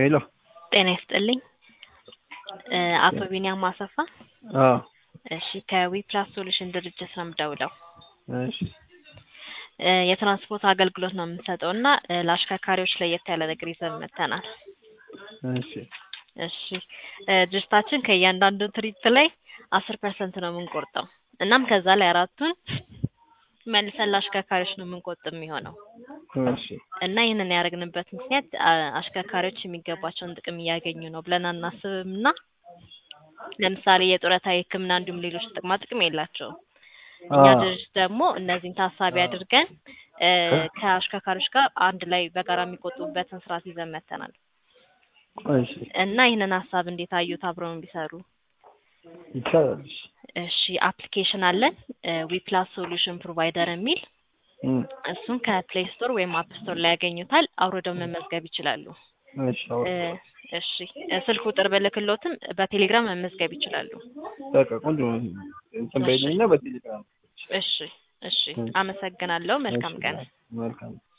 ሄሎ ጤና ይስጥልኝ እ አቶ ቢኒያም አሰፋ አዎ እሺ ከዊፕላስ ሶሉሽን ድርጅት ነው የምደውለው እሺ እ የትራንስፖርት አገልግሎት ነው የምንሰጠው እና እ ለአሽከርካሪዎች ለየት ያለ ነገር ይዘን መጥተናል እሺ እሺ እ ድርጅታችን ከእያንዳንዱ ትርኢት ላይ አስር ፐርሰንት ነው የምንቆርጠው እናም ከዛ ላይ አራቱን መልሰን ለአሽከርካሪዎች ነው የምንቆጥብ የሚሆነው እሺ እና ይህንን ያደረግንበት ምክንያት አ- አሽከርካሪዎች የሚገባቸውን ጥቅም እያገኙ ነው ብለን አናስብም እና ለምሳሌ የጡረታ የሕክምና እንዲሁም ሌሎች ጥቅማ ጥቅም የላቸውም። እኛ አዎ። ድርጅት ደግሞ እነዚህን ታሳቢ አድርገን እ ከአሽከርካሪዎች ጋር አንድ ላይ በጋራ የሚቆጥቡበትን ስርዓት ይዘን መጥተናል እሺ እና ይህንን ሀሳብ እንዴት አዩት? አብረውን ቢሰሩ ይቻላል። እሺ እሺ አፕሊኬሽን አለን ዊፕላስ ሶሉሽን ፕሮቫይደር የሚል እም፣ እሱን ከፕሌይ ስቶር ወይም አፕ ስቶር ላይ ያገኙታል። አውርደው መመዝገብ ይችላሉ። እሺ አዎ። እ እሺ እ ስልክ ቁጥር ብልክሎትም በቴሌግራም መመዝገብ ይችላሉ። በቃ ቆንጆ ነው። እንትን በይልኝና በቴሌግራም እሺ እሺ አመሰግናለሁ። መልካም ቀን። መልካም